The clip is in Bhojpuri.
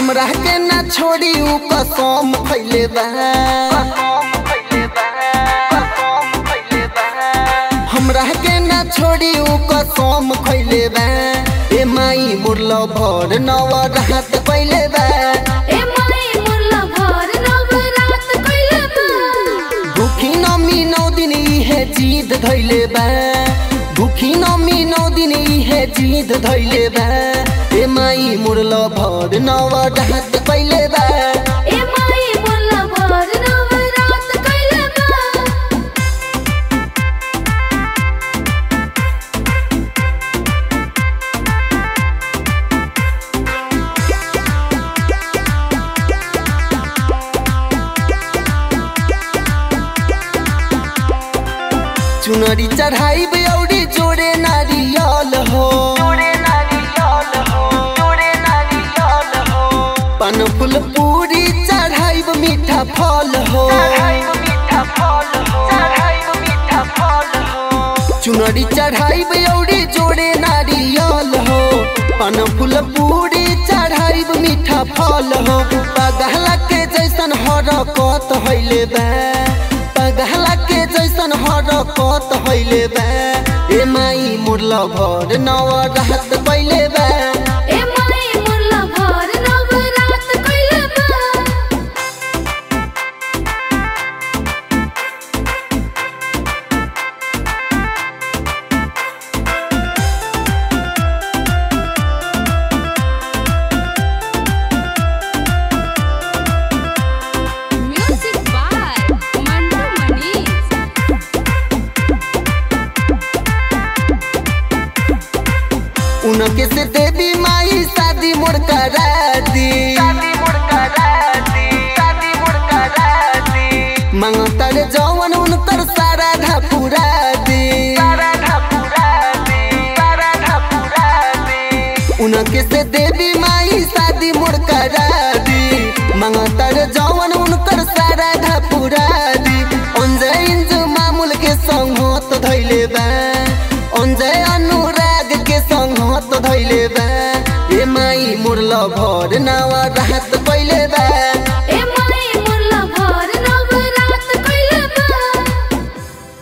हमरा के ना छोड़ी उ कसम खैले बा हमरा के ना छोड़ी उ कसम खैले बा ए माई मुरलो भर नव रात पहिले बा ए माई मुरला भर नवरात कइले बा भूखी नमी नौ दिन इहे जीद धैले बा भूखी नमी नौ दिन इहे जीद धैले बा ए माई मुरलो भर नव रात पहिले बा ए माई मुरला भर नवरात कइले बा चुनरी चढ़ाई औरी जोड़े नारियल हो पन फूल पूरी चढ़ाई मीठा फल हो चुनरी चढ़ाई औरी जोड़े नारियल हो पन फूल पूरी चढ़ाई मीठा फल हो पगहला के जैसन हरकत हैले बा पगहला के जैसन हरकत हैले बा ए माई मुरला भर नव रात पहिले बा ए माई मुरला भर नवरात कइले बा म्यूजिक बाय मंटू मनीष उनके से देवी माई शादी मोड़ करा दी मंगतर जवन उनकर सारा ढापुरा दी उनके से देवी माई शादी मोड़ करा दी मंगतर जवन उनकर सारा ढापुरा दी अंजय इंजु मामूल के संगत धैले बा अंजय अनुराग के संगत धैले बा ए माई मुरला भर ना